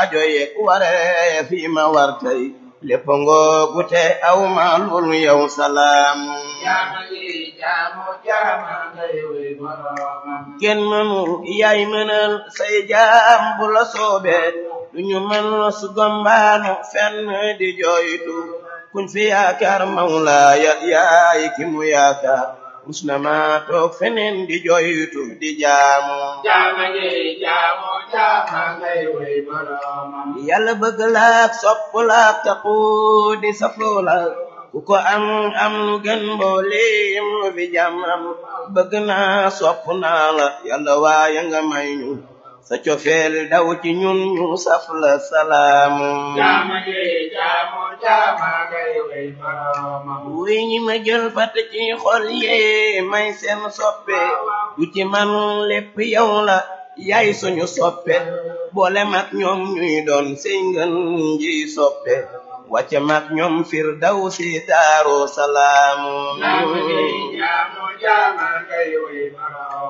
aajo yeeg waree fi ma war tey lépp ngoogu te aw ma lul yow salaam jaama ji jaamu jaama ngay wey boromam kenn mënu yaay mënal say jaam bu la soobee duñu mën su gombaanu fenn di jooytu kuñ fi yaakaar mawlaaya yaay ki mu yaakaar mus na ma toog feneen di jooytu di jaamu jaama ji jaamu jaama ngay wey boromam yàlla bëgg laak sopp laak taqu di safoo la ku ko am am lu gën mbooleem lu fi jàmmam bëgg naa sopp naa la yàlla waaye nga may ñu sa cofeel daw ci ñun ñu saf la salaamu jaama ji jaamu jaama ngay wey boromam wuy ñi ma jël fat ci xol yee may seen soppe du ci man lépp yow la yaay suñu soppe boole mag ñoom ñuy doon sey ngën ji soppe wàcce mag ñoom fir daw si daaru salaamu jaama ji jaamu jaama ngay wey boromam